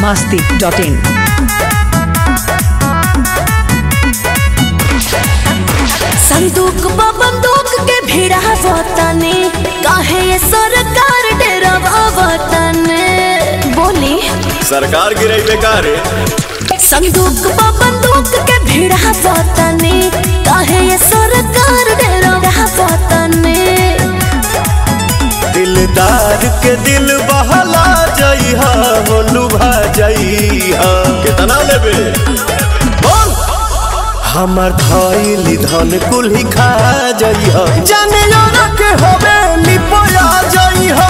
masti.in. संदूक बा बंदूक के भिड़ा वतने काहे ये सरकार डेरवा वतने बोली सरकार गिरई बेकार संदूक बा बंदूक के भिड़ा वतने काहे ये सरकार डेरवा वतने दिलदार के दिल बहला जइहा हो लुभा जइहा कितना लेबे बोल हमर धइली धन कुल्ही खा जइहा जाने जाना के होबे लिपोया जइहा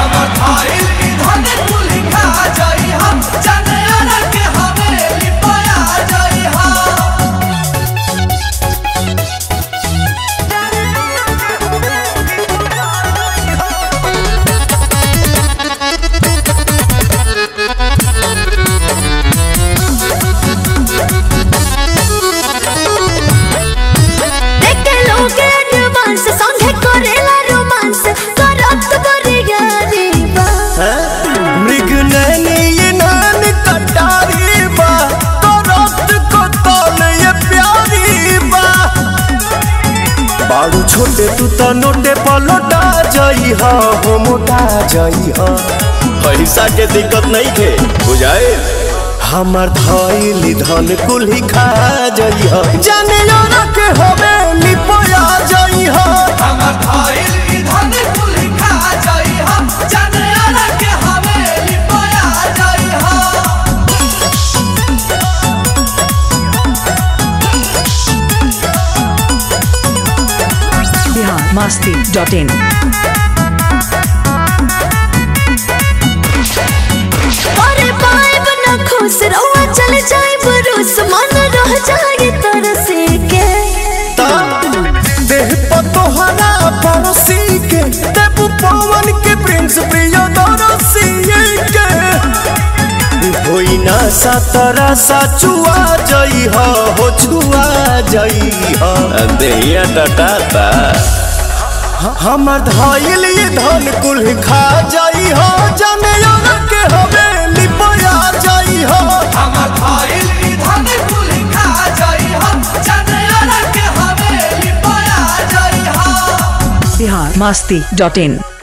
देखे लोग एडवांस संगे करेला रोमांस करत करिया रे बा मृग नैनी ये नैन कटारी बा करत को तल ये प्यारी बा बाड़ू छोटे तू तो नोटे पलोटा जई हा हो मोटा जई हा पैसा के दिक्कत नहीं थे बुझाए हमर धइली धन कुल्ही खा जई हा जाने जाना के होबे लिपोया जई हा Bihar masti.in. अरे पाइब न खुश रहुआ चल जाए बरूस मन रह जाए तरसे के देह पर तोहरा पड़ोसी के देव पवन के प्रिंस प्रिय दरसी के होई ना सतरा सचुआ जई हो हो छुआ जई हो देहिया टटाता हमर धइल ये धन कुल खा जाई हो जाने यार के हवे लिपया जाई हो Bihar masti.in.